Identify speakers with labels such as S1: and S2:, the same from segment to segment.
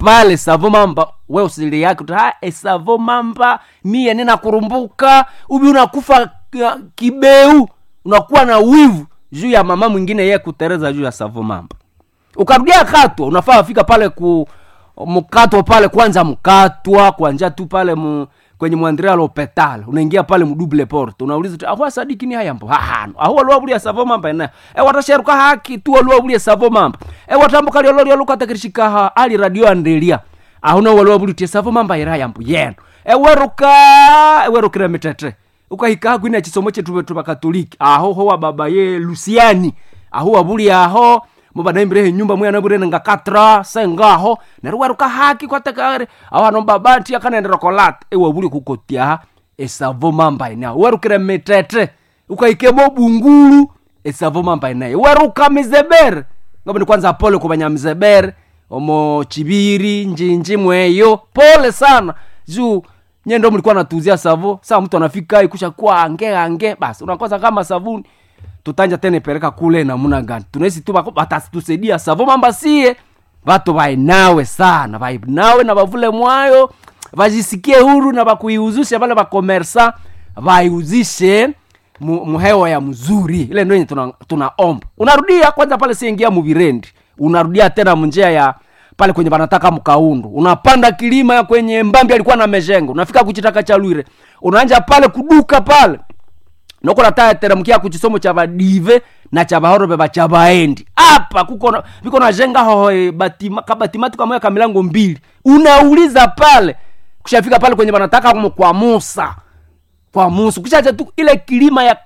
S1: pale savo mamba we usili yake uta "Ah, esavo mamba mie ninakurumbuka ubi unakufa uh, kibeu unakuwa na wivu juu ya mama mwingine ye kutereza juu ya savo mamba ukarudia katwa unafaa afika pale ku mkatwa pale kwanza mkatwa kwanja tu pale mu, kwenye mwandrea lopetal unaingia pale mdouble porte unauliza tu ahwa sadiki ni hayambo hahano ahuwa luwabulia savo mamba ena e watasheruka haki tu luwabulia savo mamba e watambuka lyololia lukatakirishikaha ali radio andelia ahuna waluwabulitie savo mamba ira yambo yeno eweruka ewerukire mitete ukahika kwina chisomo chetu tubakatoliki aho ho wa baba ye lusiani aho wabuli aho mubadaimbirehe nyumba mwe anaburene nga katra sengaho neruweruka haki kwatekare awano babati akanendera kolat ewabuli kukotiaha esavo mamba ina werukire mitete ukaikemo bungulu esavo mamba ina weruka mizebere ngaboni kwanza pole kubanya mzebere omo chibiri njinji mweyo pole sana juu nyendo mlikuwa natuzia savo saa mtu anafika ikusha kuwa ange ange basi unakosa kama savuni tutanja tena ipeleka kule namuna gani tunaisi tu bako- batatusaidia savo mamba sie vatu vainawe sana vainawe na vavule mwayo vajisikie huru na vakuiuzishe vale vakomersa vaiuzishe mu- muhewa ya mzuri ile ndo yenye tunaomba tuna tunaomba. unarudia kwanza pale siingia muvirendi unarudia tena munjia ya pale kwenye banataka mkaundu unapanda kilima kwenye mbambi alikuwa na mejengo unafika kuchitaka cha lwire unaanja pale kuduka pale noko natateremkia kuchisomo cha vadive na cha vahorobe vacha vaendi apa kuko na- viko najenga hoho batima, kabatimati kamoya ka milango mbili unauliza pale kushafika pale kwenye vanataka kumo kwa musa kwa musa kushacha tu ile kilima ya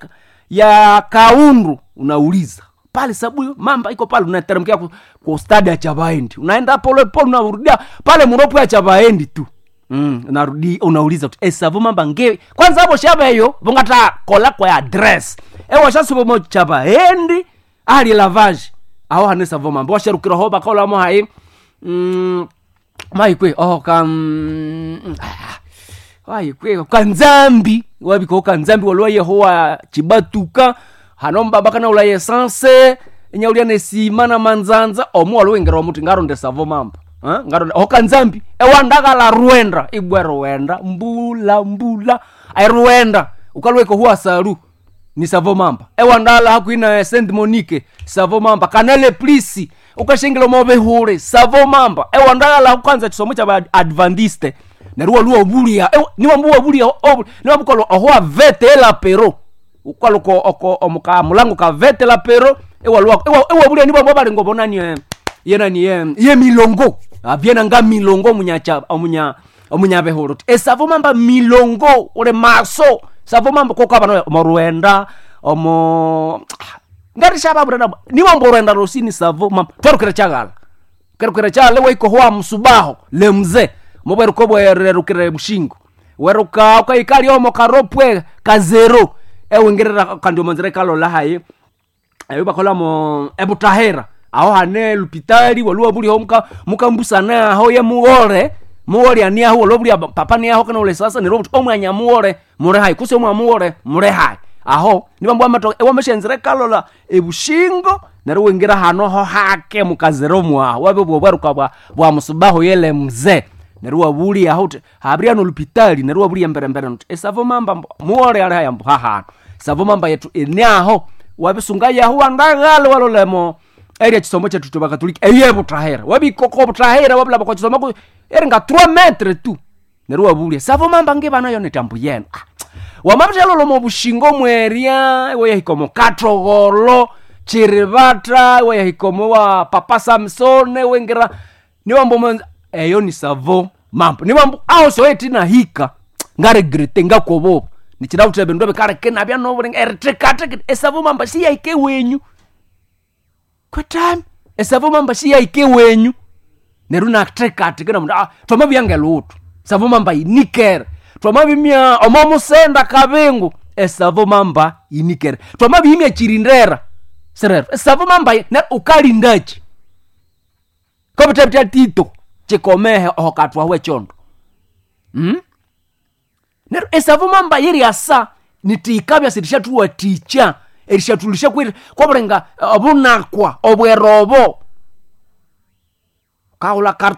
S1: ya kaundu unauliza pale sabuyo mamba iko pale unateremkia ku, ku stadi ya chavaendi unaenda pole pole unarudia pale muropo ya chavaendi tu mm, unarudi unauliza tu esavo mamba nge kwanza hapo shaveyo vongata kola kwa adress ewo shasubomo chavaendi ali lavage aho hane savo mamba washarukira ho bakolamo hai mm, maikwe oh kam mm, ah, waikwe kanzambi wabiko kanzambi walwa yehowa chibatuka hanomba bakana ula yesanse enyaulia nesima na manzanza omu walwengera omuti ngaronde savo mamba Ha? ngaronde okanzambi ewandakala ruenda ibwe ruenda mbula mbula ai ruenda ukalweko huwa salu ni savo mamba ewandala hakwina saint monique savo mamba kanale plisi ukashengela movehure savo mamba ewandala kwanza chisomo cha adventiste neruwa luwa bulia niwambuwa bulia niwabukolo ohoa vete ela pero ukaluko oko omuka mulango ka vete la pero ewaluwa ewa bulia niwambuwa bali ngobonani eh, yenani ye ye milongo avyena nga milongo munyacha omunya omunya behoro esavo mamba milongo ore maso savo mamba kokabana omoruenda omo ngari shaba burana niwambo ruenda rosini savo mamba twarukira chagala kerukira chale waiko hoa msubaho le mzee mobweruko bwererukire mushingo weruka ukaikali omo karopwe kazero ewingirira kandi omonzere kalola hayi eyo bakolamo ebutahera aho hane lupitali waluwa buliho muka mukambusana aho ye muwole muwole ani aho walo bulia papa ni aho kana ule sasa ni robot omwanya muwole mure hai kuse omwa muwole mure hai aho nibambu amato ewameshenzere kalola ebushingo nero wingira hano ho hake mukazero mwa wabe bwobwaruka bwa bwa musubaho yele mzee nero wabuli aho te habria no lupitali nero wabuli mbere mbere no esavo mamba mbo- muwole ale haya mbo hahano savo mamba yetu ene aho wabisunga yahu wandagale walolemo eria chisomo chetu tubakatoliki eye butahera wabikoko butahera wabulaba kwa chisomo ku eri nga 3 metre tu neru wabulia savo mamba nge bana yo netambu yenu ah. wamabitelolo mo bushingo mweria weyahikomo katrogolo chiribata weyahikomo wa papa samsone wengira niwambo mwenza eyo ni savo mambo niwambo aho soetina hika ngaregrete ngakobobo nichidavutebe ndobe kareke nabya nobulinga eritekateke esavo mamba siyaike wenyu kwetami esavo mamba siyaike wenyu neru natekateke namundu ah, twamabyange lutu savo mamba inikere twamabimya omomusenda kabingu esavo mamba inikere twamabimya chirindera serero esavo mamba i- ne ukalindachi kobitebitya tito chikomehe ohokatwa wechondo hmm? nero esavo mamba yeriasa nitikabya sirishathuwa ticha erishathulisha kwiri kwabulenga obunakwa obwerobo kaula